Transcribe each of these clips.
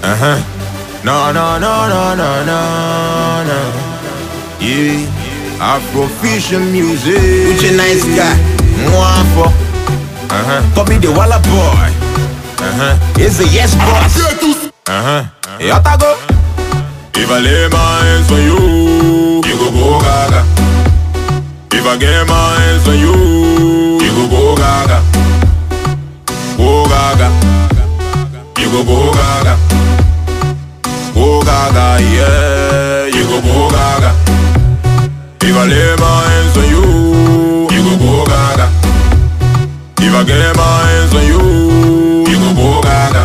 Uh huh. No, no, no, no, no, no, no. Yeah. Afrofusion music. Which a nice guy. Mwafo. Uh huh. Copy the Walla boy. Uh huh. It's a yes boss. Uh huh. Yotago. If I lay my hands on you, you go go gaga. If I get my hands on you, you go go gaga. Go gaga. You go go gaga. Go gaga, yeah. You go go gaga. If I lay my hands on you, you go go gaga. If I get my hands on you, you go go gaga.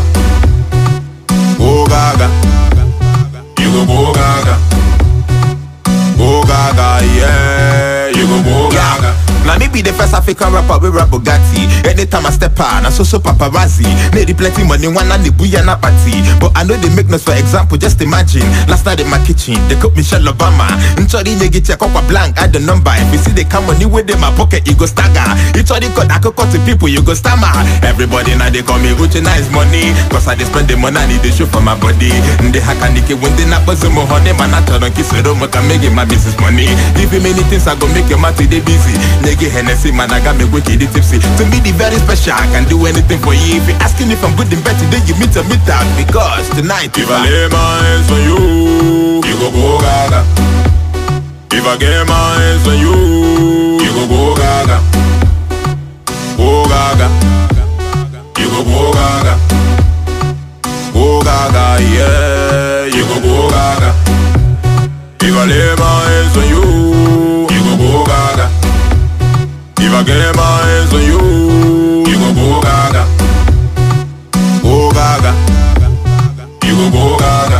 Go gaga. You go go gaga. Go gaga, yeah. You go go gaga. Now me be the first African rapper we rap Bugatti. Anytime I step out, I so so paparazzi. Made the plenty money one and the booyah na party. But I know they make noise for example, just imagine. Last night in my kitchen, they cook Michelle Obama. Nchori nye get your coca blank, add the number. If you see they come money with in my pocket, you go stagger. It's all cut, I could cut to people, you go stammer. Everybody now they call me Gucci nice money. Cause I they spend the money, I need the show for my body. They hack and when they not buzz mo honey, man, I tell them kiss it, I can make it my business money. Give me many things, I go make your man today busy. Nigga Hennessy, man, I got me wicked tipsy. To me, the very special, I can do anything for you. If you asking if I'm good and better, then you meet a meet out. Because tonight, If I lay my hands on you, you go go gaga. If I get my hands on you, you go go gaga. Go gaga. You go go gaga. Go gaga, yeah. You go go gaga. If I lay my hands on you, you go go gaga. If I get my hands on you, you go go gaga. Go gaga. You go go gaga.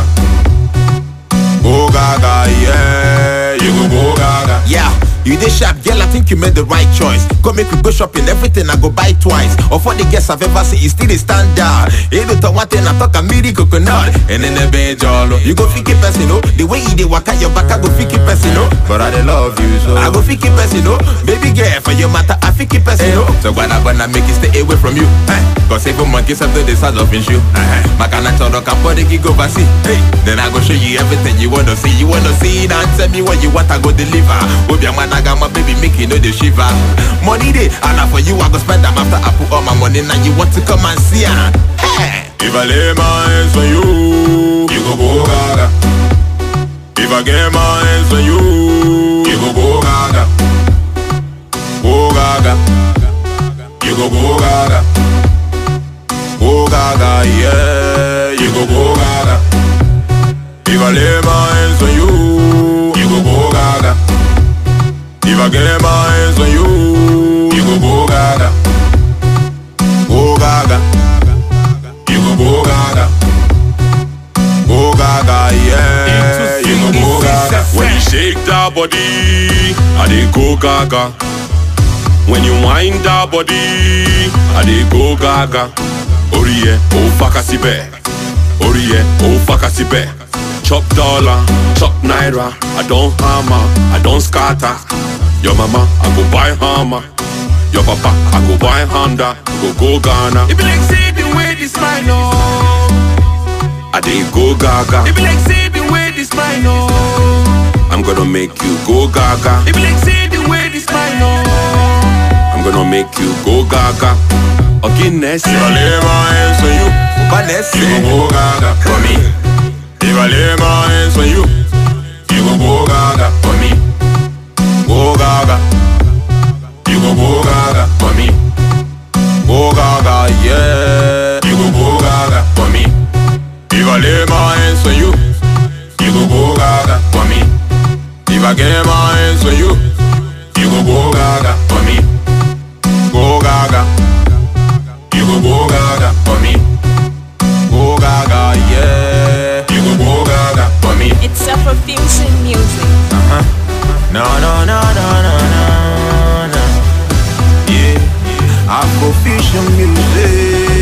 Go gaga, yeah. You go go gaga. Yeah, you did sharp, girl. I think you made the right choice. Go make we go shopping, everything I go buy twice. Of all the guests I've ever seen, you still a standard. You do one thing, I talk a miri coconut. And then the bench all You go fiki person, no. The way you dey walk out your back, I go fiki person, no. But I dey love you so. I go fiki person, no. Baby girl, for your matter, I fiki person, no. So when I gonna make it stay away from you, eh? Cause even monkeys have the size of shoe. Uh-huh. Makana choro kapode go oversee. Hey, then I go show you everything you wanna see. You wanna see it and tell me what you want, I go deliver. Obi man, I got my baby, make you know the shiver. Money day, and now for you, I go spend them after I put all my money. Now you want to come and see her. Hey. If I lay my hands on you, you go go gaga. If I get my hands on you, you go go gaga. Go gaga. You go go gaga. Go gaga, yeah. You go go gaga. If I lay my hands on you, you go go gaga. If I get my hands on you, you go go gaga. Go gaga. You go go gaga. Go gaga, yeah. You go go gaga. When you shake that body, I dey go gaga. When you wind that body, I dey go gaga. Oriye, oh fakasibe. Oriye, oh fakasibe. Chop dollar, chop naira. I don't hammer, I don't scatter. Your mama, I go buy hammer. Your papa, I go buy Honda. Go go Ghana. It be like say the way this mine oh. I dey go gaga. It be like say the way this mine oh. I'm gonna make you go gaga. It be like say the way this mine oh. I'm gonna make you go gaga. Guinness. If I lay my hands on you, Vanessa. you go go gaga for me. If I lay my hands on you, you go go gaga for me. Go gaga. You go go gaga for me. Go gaga, yeah. You go go gaga for me. If I lay my hands on you, you go go gaga for me. If I get my hands on you, you go go gaga for me. Go gaga. You go go gaga for me. Go gaga, yeah. You go go gaga for me. It's Afrofusion music. No, no, no, no, no, no, no. Yeah, Afrofusion music.